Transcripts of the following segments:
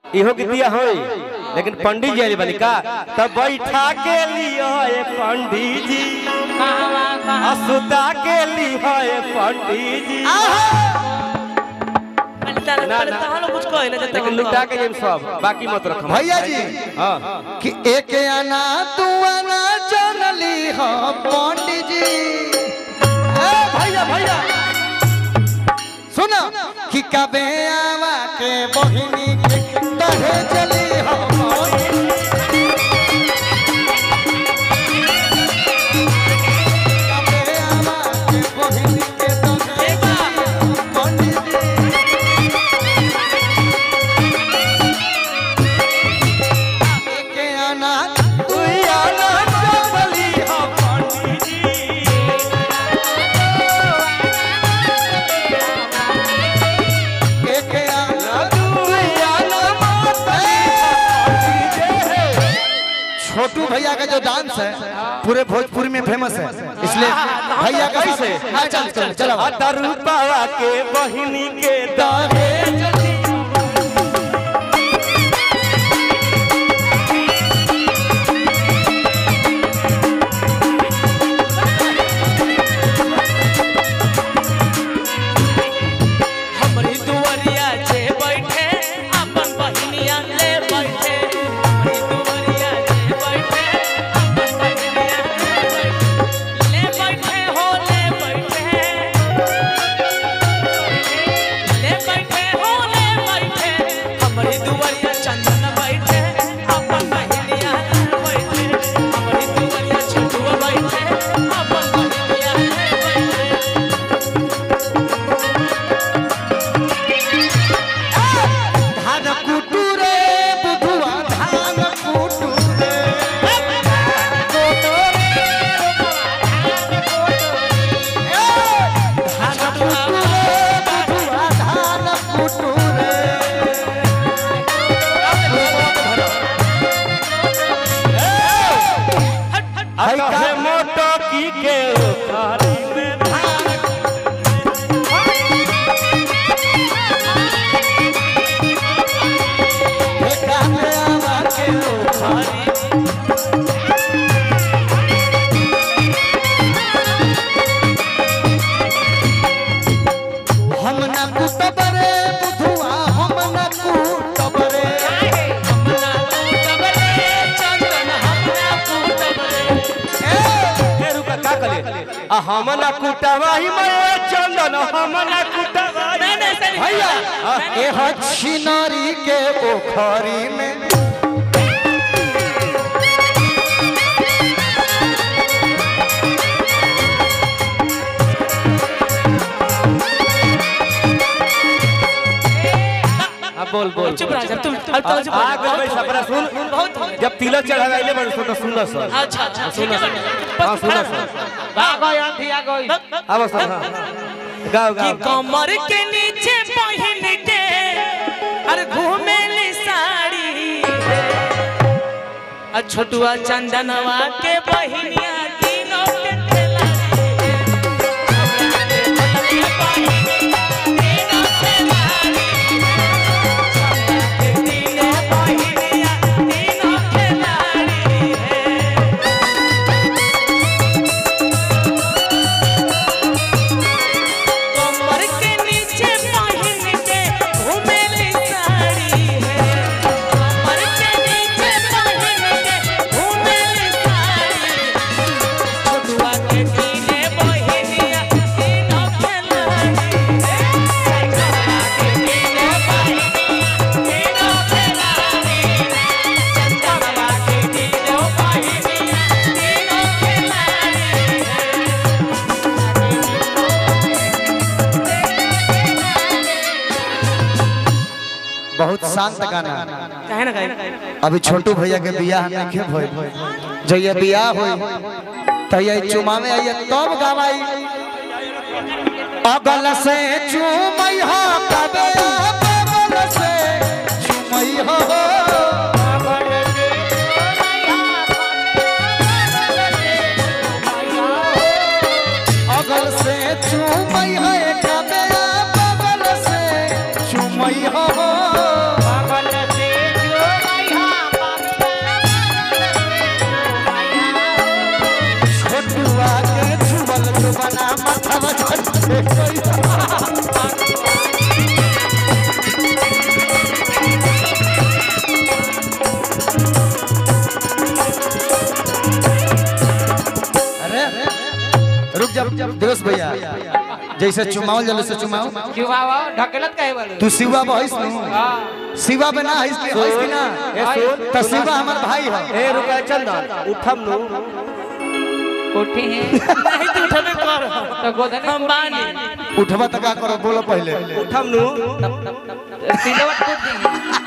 इहो गीतिया होई लेकिन पंडित जी आइल बनी का तब बैठा के लियो ए पंडित जी असुता के लियो ए पंडित जी पहले ना, पहले ना। तहां लोग कुछ कहे ना जब लेकिन लुटा के जेम सब बाकी मत रख भैया जी हां कि एक आना तू आना जानली हो पंडित जी ए भैया भैया सुनो कि कबे आवा के बहिनी के दहे चली हो कबे आवा के बहिनी के दहे चली हो पंडित जी एक आना तू आना जानली हो पंडित जी एक आना तू आना छोटू भैया का जो डांस है पूरे भोजपुरी में फेमस है इसलिए भैया का कैसे? हाँ चल चल चलो अतरु पावा के बहिनी के दहेज हमरी दुवरिया जे बैठे अपन बहिनिया ले बैठे हमरी दुवरिया जे बैठे अपन बहिनिया ले बैठे ले बैठे हो ले बैठे ले बैठे हो ले बैठे हमरी दुवरिया चंदन बैठे अपन बहिनिया ले बैठे हमरी दुवरिया छोटुआ बैठे अपन बहिनिया ले बैठे धान कुटू रे बुधुआ धान कुटू रे धान कुटू रे बुधुआ धान कुटू रे कहे मोटो की के उखाड़ी में धान ठेका में आवा के उखाड़ी हम न कुटब रे बुधुआ हम न कुटब रे हमरा कुटबरे चंदन हमरा कुटबरे ए रुका का कले आ हमना कुटावा ही मैं चंदन हमना कुटावा नहीं नहीं सर भैया ए ह छिनारी के पोखरी में अब बोल बोल चुप रह जा तुम अब तो चुप आ गए भाई सपरा सुन बहुत हो जब तिलक चढ़ाइले बड़ सुन सुन सर अच्छा अच्छा सुनो ठीक है सर हां सुनो सर आ गई आंधी आ गई अब सर हाँ। गाओ कि गाओ कमर के नीचे पहन के अरे घूमेली साड़ी आ छोटुआ चंदनवा के बहिनिया तीनों के ठेला कमर के नीचे पहन के घूमेली साड़ी है कमर के नीचे पहन के घूमेली साड़ी छोटुआ के कीने बहिनिया तीनों खेलाड़ी है छोटुआ के कीने बहिनिया तीनों खेलाड़ी चंदनवा के कीने बहिनिया तीनों खेलाड़ी है बहुत शांत गाना काहे ना काहे अभी छोटू भैया के बियाह नहीं भइल जइया बियाह होई तइया चुमा में आइए तब गवाई अगल से चुमई हो कबे बगल से चुमई हो अगल से चुमई हो कबे बगल से चुमई हो दिवस भैया जैसे चुमाओ जल से चुमाओ चुमावा ढकलत काहे वाले तू शिवा बहिस नु हां शिवा बना हइस के हइस कि ना ए सुन तो शिवा हमर भाई है ए रुका चंदन उठम नु कोठी है नहीं तू उठबे कर तो गोदने हम बानी उठवा त का करो बोलो पहले उठम नु सिलवट कूद दी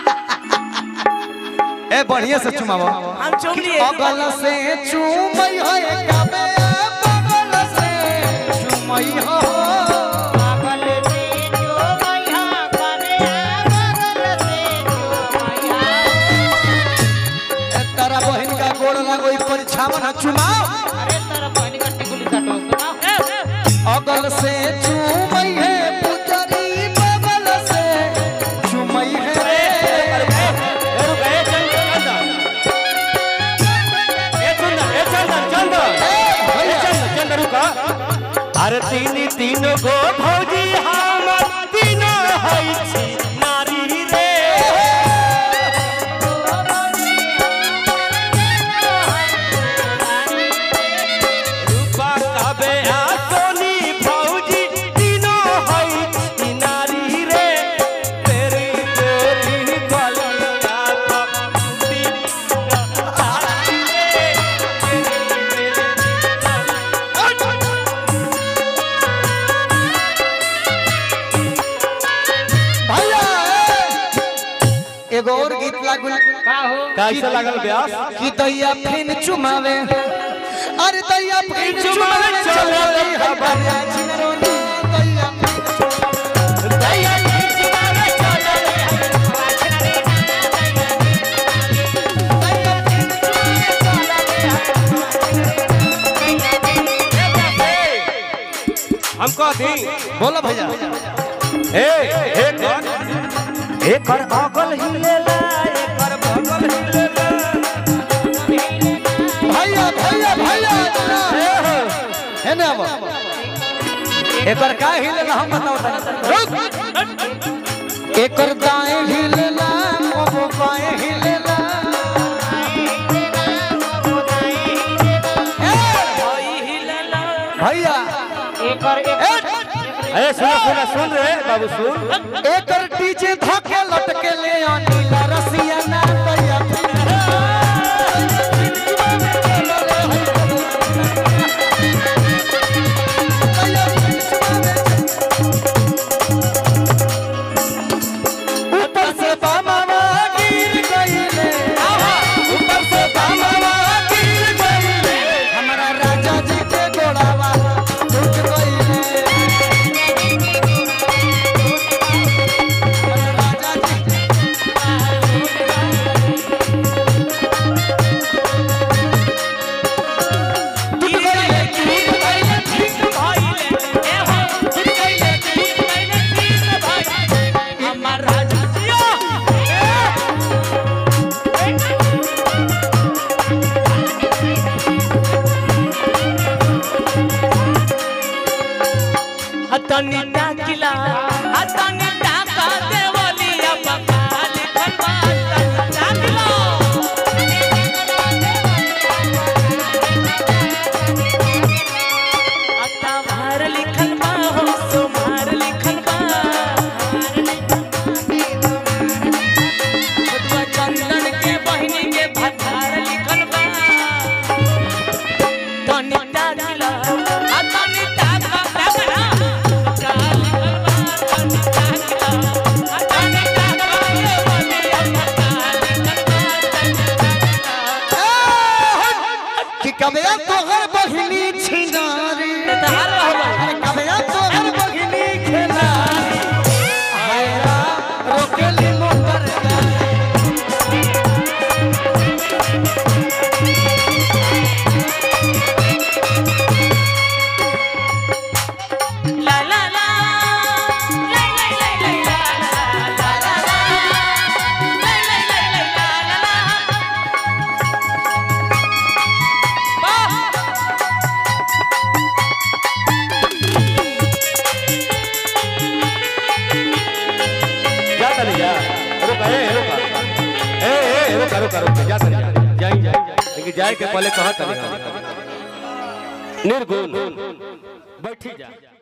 ए बढ़िया से चुमाओ हम चुम लिए अगल से चुमई है कबे बगल से चुमई हो पागल से जो मैया करे पागल से जो मैया ए, तारा बहन का गोड़ लगो ई परीक्षावन चुमाओ अरे तेरा पानी का टिकुली काटो सुना अगल से चुमई है पुजरी बगल से चुमई है ए रुका ए चंदन ए चंदन ए चंदन चंदन ए चंदन चंदन रुका अरे तीन तीन गो भौजी हमर तीनों हई छी नारी रे रूपा कबे आ सोनी भौजी तीनों हई छी नारी रे तेरी तेरी गलिया पक्की नारी रे तेरी तेरी भैया ए! एगो और गीत लागल का हो कैसे लागल ब्यास कि दैया फिन चुमावे अरे दैया फिन चुमावे चुमावे चलो चलो रे रे हमारे चिनरोनी दैया फिन दैया फिन हम कह दी बोलो भैया ए एक कर एक कर अगल हिलेला एक कर बगल हिलेला भैया भैया भैया है ना अब एकर का हिलेला हम बताओ तनी। रुक एकर दाएं हिलेला कबो बाएं हिलेला ए, होई हिलला भैया एकर एक ए, ए सुन सुन सुन रे बाबू सुन एकर डीजे धके लटके ले अनिला रसिया ना दैया ऊपर से बामावा गिर गइले ऊपर से बामावा गिर गइले हमारा राजा जी के गोड़ावा टूट गइले राजा जी टूट गइले टूट गइले ठीक भइले ए हो ठीक भइले ठीक भइले ठीक भइले हमर राजा जियो हतनी टाकिला हतनी टाका देवलिया बकाल खनवा टाकिला आता भार लिखल बा हो सुमार लिखल बा खुदवा चंदन के बहिनी के भतार लिखल बा तनी टाकिला आ तनी टाका टाका का लिखल बा तनी टाकिला आ तनी टाका ये बनिया भतार लिखल बा कि कबे तोहर बहिनी छिनारी तहार रहलो अरे कबे तोहर बहिनी खेलारी हैरा रोकेली मोटर गाड़ी La la la, la la la la la la la la, la la la la la la la. जा चली जा रुका ए रुका ए ए रुका रुका रुका जा चली जा जाई जाई लेकिन जाए के पहले कहा तनी निर्गुण बैठी जा